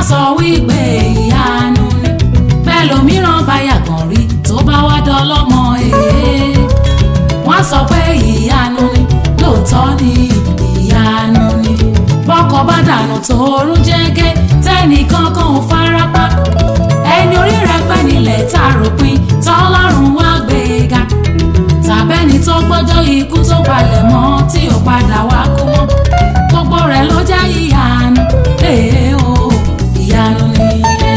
sọ wípé ìyanu ni bẹ́ẹ̀ lòmíràn bá yàgàn rí tó bá wá dọ́lọ́mọ èé wọ́n sọ pé ìyanu ni lóòótọ́ ni ìyanu ni bọ́kọ bá dànù tóorún jẹ́gẹ́ tẹ́nìkan kan ò farapa ẹni orí rẹ̀ pẹ́ nílẹ̀ tá a ròpin tọ́lọ́run wá gbé e ga tàbẹ́ni tó gbọ́jọ́ ikú tó palẹ̀ mọ́ tí ò padà wá kú mọ́ gbogbo rẹ̀ ló jẹ́ ìyanu ee o ìyanu ni.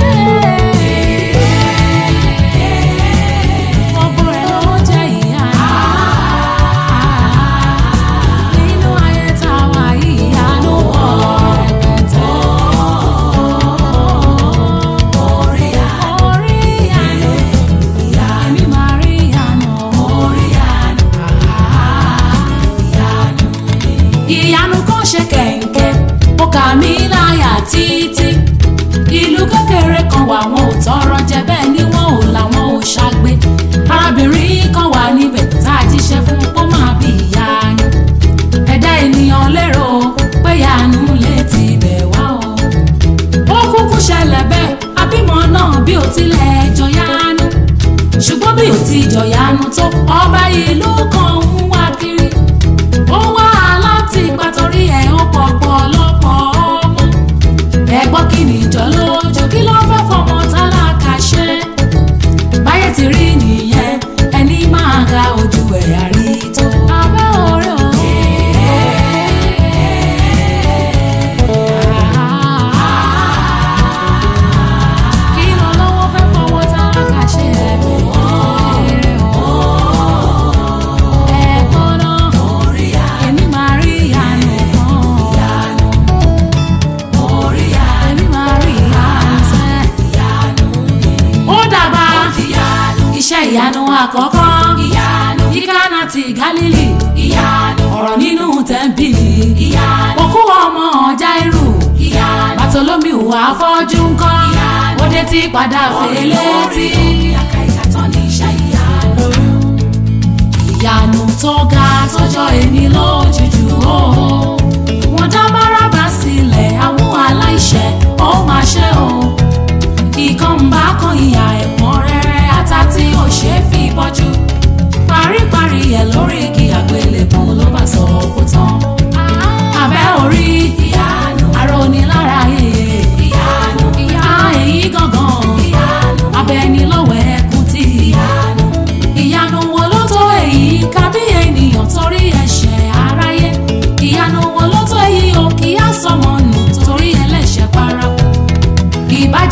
Gbogbo rẹ̀ ló jẹ́ ìyanu. Nínú ayé tá a wà yìí, ìyanu pọ̀ rẹpẹtẹ. Orí ìyanu, èmi máa rí ìyanu. ìyanu kan ṣe kẹ̀ǹkẹ́ ó kà mí láyà títí ìlú kékeré kan wà wọn ò tọrọ jẹ bẹ́ẹ̀ ni wọn ò làwọn ò ṣàgbé arábìnrin kan wà níbẹ̀ tá a jíṣẹ́ fún kó máa bí ìyanu ẹ̀dá ènìyàn lérò pé ìyanu lè ti bẹ̀ wá o ó kúkú ṣẹlẹ̀ bẹ́ẹ̀ abímọ náà bí ó tilẹ̀ jọyanu ṣùgbọ́n bí ó ti jọyanu tó ọba ìlú kan ń wá kiri ó wá láti ipa torí ẹ̀ ó pọ̀pọ̀ lọ́pọ̀ ọmọ ẹ̀gbọ́n kí ni ìjọ lójú kí ló fẹ́ fọmọ tálákà ṣe báyé ti rí nìyẹn ẹni máa ga ojú ẹ̀ àrí tó. abẹ́ orí o. kí ló lọ́wọ́ fẹ́ fọmọ tálákà ṣe ẹ̀gbọ́n o. ẹ̀gbọ́n náà èmi máa rí ìyanu kan. èmi máa rí ìyanu sẹ́. ó dàgbà iṣẹ́ ìyanu àkọ́kọ́ ní Kánà ti Gálílì ọ̀rọ̀ nínú tẹ́ḿpìlì òkú ọmọ Jáírù Bàtólómìù afọ́jú ńkọ́ ó dé tí padà fèlè tí. ìyanu tó ga tọjọ́ èmi lójújú o. wọ́n dá bárábà sílẹ̀ àwọn aláìṣẹ̀ ó máa ṣe o. ìkànnbá kan ìyà ẹ̀pọ̀n rẹ̀rẹ̀ ata tí ó ṣe é fi bọ́jú. paríparí ẹ̀ lórí igi àgbélébùú ló bá sọ kó tán. abẹ́ orí ìyanu arónilára yeye ìyanu ìyá èyí gangan ìyanu abẹ́ni lọ́wọ́ ẹkún tí ìyanu ìyanu wo ló tó èyí kábí ènìyàn torí ẹ̀ṣẹ̀ aráyé ìyanu wo ló tó èyí o kì í àsọmọ nù torí ẹlẹ́ṣẹ̀ paraku ìbá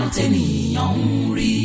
tènìyàn ń rí.